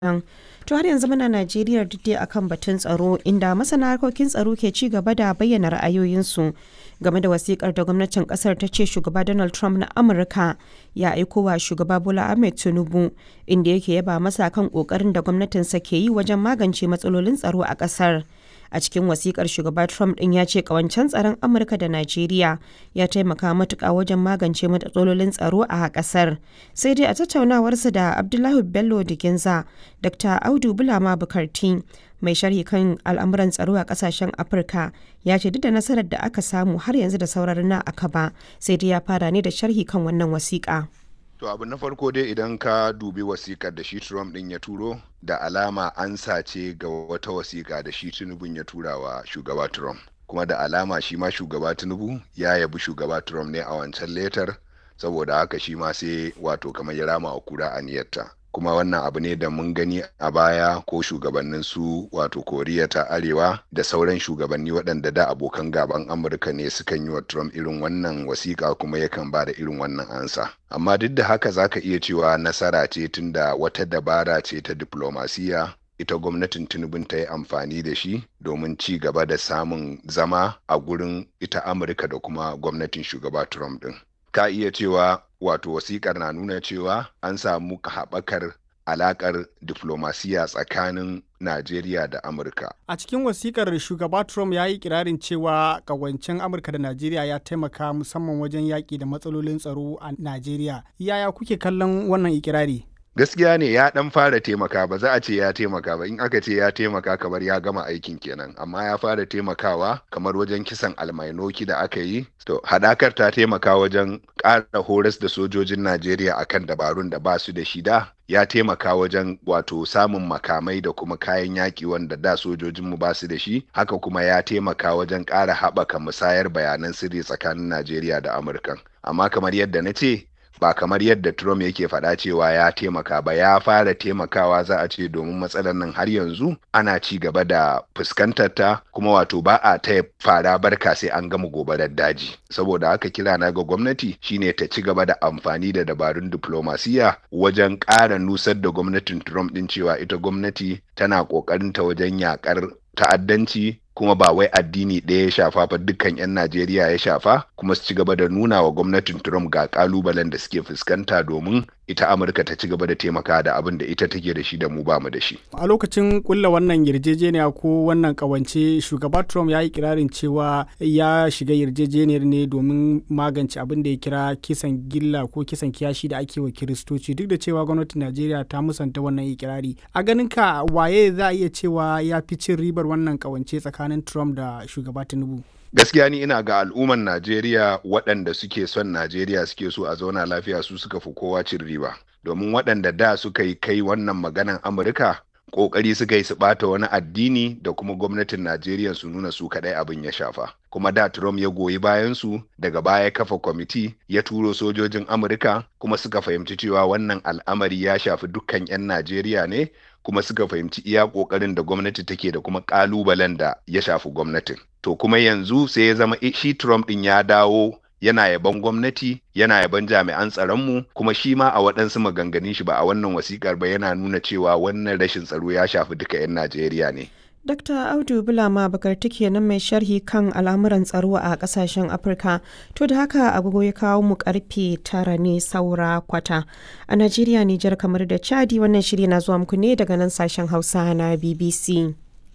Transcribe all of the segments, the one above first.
nan. To har yanzu muna Najeriya duk dai akan batun tsaro inda masana harkokin tsaro ke ci gaba da bayyana ra'ayoyinsu game da wasikar da gwamnatin kasar ta ce shugaba Donald Trump na Amurka ya aiko wa shugaba Bola Ahmed Tinubu inda yake yaba masa kan kokarin da gwamnatinsa ke yi wajen magance matsalolin tsaro a kasar. a cikin wasikar shugaba trump din ya ce kawancen tsaron amurka da najeriya ya taimaka matuka wajen magance matsalolin tsaro a kasar sai dai a tattaunawarsa da abdullahi bello diginza dr audu bulama bukarti mai sharhi kan al'amuran tsaro a kasashen afirka ya ce duk da nasarar da aka samu har yanzu da sauran na aka ba sai dai ya fara ne da sharhi kan wannan wasiƙa. To abu na farko dai idan ka dubi wasikar da shi Trump din ya turo da alama an sace ga wata wasika da shi Tinubu ya tura wa shugaba Trump. Kuma da alama shi ma shugaba Tinubu ya yabi shugaba Trump ne a wancan letar saboda haka shi ma sai wato kamar ya rama wa kura aniyarta. kuma wannan abu ne da mun gani a baya ko shugabannin su wato koriya ta arewa da sauran shugabanni waɗanda da abokan gaban amurka ne sukan yi wa trump irin wannan wasiƙa kuma yakan ba da irin wannan ansa amma duk da haka zaka iya cewa nasara ce tunda wata dabara ce ta diplomasiya ita gwamnatin tinubun ta yi amfani da shi domin ci gaba da samun zama a gurin ita amurka da kuma gwamnatin shugaba trump din ka iya cewa wato wasikar na nuna cewa an samu haɓakar alaƙar diflomasiya tsakanin Najeriya da Amurka. A cikin wasikar shugaba Trump ya yi kirarin cewa kawancin Amurka da Najeriya ya taimaka musamman wajen yaƙi da matsalolin tsaro a Najeriya. Yaya kuke kallon wannan ikirari? gaskiya ne ya dan fara taimaka ba za a ce ya taimaka ba in aka ce ya taimaka kamar ya gama aikin kenan amma ya fara taimakawa kamar wajen kisan almainoki da aka yi to hadakar ta taimaka wajen ƙara horas da sojojin najeriya akan dabarun da ba su da shida ya taimaka wajen wato samun makamai da kuma kayan yaƙi wanda da sojojinmu ba su da shi haka kuma ya taimaka wajen ƙara haɓaka musayar bayanan sirri tsakanin najeriya da amurka amma kamar yadda na ce ba kamar yadda Trump yake faɗa cewa ya taimaka ba ya fara taimakawa za a ce domin matsalar nan har yanzu ana ci gaba da fuskantar ta kuma wato ba a ta fara barka sai an gama gobarar daji saboda haka kira na ga gwamnati shine ta ci gaba da amfani da dabarun diplomasiya wajen ƙara nusar da gwamnatin Trump din cewa ita gwamnati tana ƙoƙarin ta wajen yakar ta'addanci kuma ba wai addini ɗaya ya shafa ba dukkan 'yan Najeriya ya shafa kuma su ci gaba da nuna wa gwamnatin Trump ga kalubalen da suke fuskanta domin ita Amurka ta ci gaba da taimaka da abin da ita take da shi da mu ba mu da shi. A lokacin kulla wannan yarjejeniya ko wannan kawance shugaba Trump ya yi kirarin cewa ya shiga yarjejeniyar ne domin magance abin da ya kira kisan gilla ko kisan kiyashi da ake wa Kiristoci duk da cewa gwamnatin Najeriya ta musanta wannan ikirari. A ganin ka waye za a iya cewa ya fi cin ribar wannan kawance tsakanin tsakanin Trump da shugaba Tinubu. Gaskiya ni ina ga al'umman Najeriya waɗanda suke son Najeriya suke so a zauna lafiya su suka fi kowa cin riba. Domin waɗanda da suka yi kai wannan maganan Amurka ƙoƙari suka yi su ɓata wani addini da kuma gwamnatin Najeriya su nuna su kaɗai abin ya shafa. Kuma da Trump ya goyi bayan su daga baya kafa kwamiti ya turo sojojin Amurka kuma suka fahimci cewa wannan al'amari ya shafi dukkan 'yan Najeriya ne kuma suka fahimci iya ƙoƙarin da gwamnati take da kuma ƙalubalen da ya shafi gwamnatin. To kuma yanzu sai ya zama shi Trump ɗin ya dawo yana yaban gwamnati yana yaban jami'an tsaronmu kuma shi ma a waɗansu maganganun shi ba a wannan wasikar ba yana nuna cewa wannan rashin tsaro ya shafi duka 'yan Najeriya ne. Dr. Audu Bulama Bakarti kenan mai sharhi kan al'amuran tsaro a kasashen Afirka. To da haka agogo ya kawo mu karfe tara ne saura kwata. A Najeriya, Nijar kamar da Chadi wannan shiri na zuwa muku ne daga nan sashen Hausa na BBC.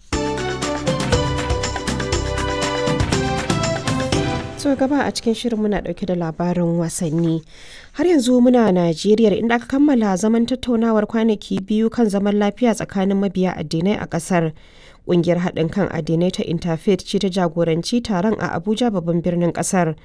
so gaba a cikin shirin muna dauke da labarin wasanni har yanzu muna najeriya inda aka kammala zaman tattaunawar kwanaki biyu kan zaman lafiya tsakanin mabiya addinai a kasar kungiyar haɗin kan addinai ta interfaith ce ta jagoranci taron a abuja babban birnin kasar